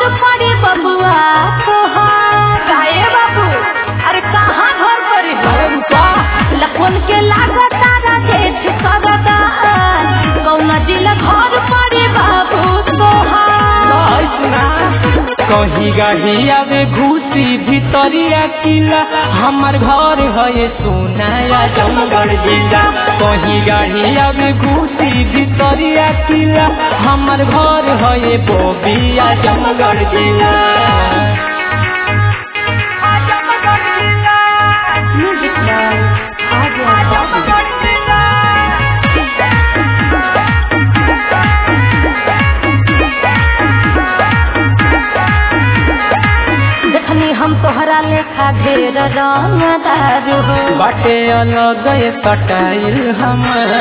घर पड़ी बबुआ तोहार काहे बाबू अरे कहाँ घर पड़ी अरे रुका लखन के लागत तारा जेठ करदा कौन जिला घर पड़ी बाबू तोहार नहीं सुना कहीं गाड़ी आवे घुसी भितरिया किला हमार घर है सोनाया जमगढ़ जिला कहीं गाड़ी आवे घुसी भितरिया किला हमार घर है बोबिया जमगढ़ जिला म्यूजिक बाय आर्या बाबू देखनी हम तोहरा लेखा ढेर रंगदार हो बाटे अलग कटाइल हमार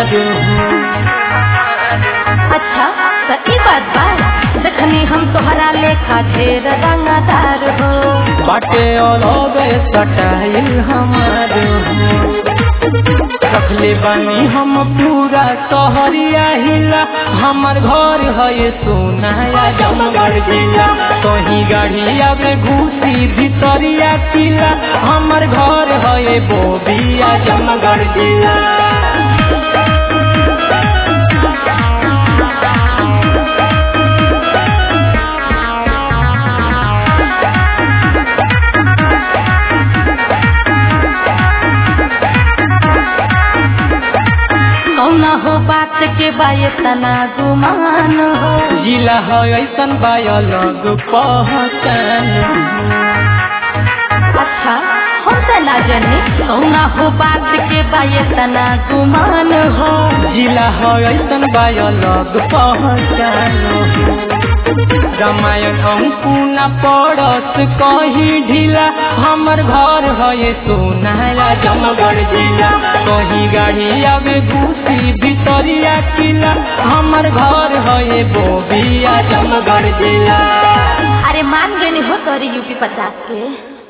अच्छा तो ई बात बा देखनी हम तोहरा लेखा ढेर रंगदार हो बाटे अलग कटाइल हमार रखले बानी हम पूरा शहरिया हिला हमार घर है सोनाया जमगढ़ जिला कहीं गाड़ी आवे घुसी भितरिया किला हमार घर है बोबिया जमगढ़ जिला कौना हो बात के बाये तना गुमान हो जिला है ऐसन बायलग पहचान अच्छा हम तो ना जाने कौना हो बात के बाये तना गुमान हो जिला है ऐसन बायलग पहचान रामायण अंकुना पड़स कहीं ढीला हमर घर है सोनाया जमगढ़ जिला कहीं गाड़ी आवे घुसी भितरिया किला हमर घर है बोबिया जमगढ़ जिला अरे मान गए हो तोरी यूपी पचास के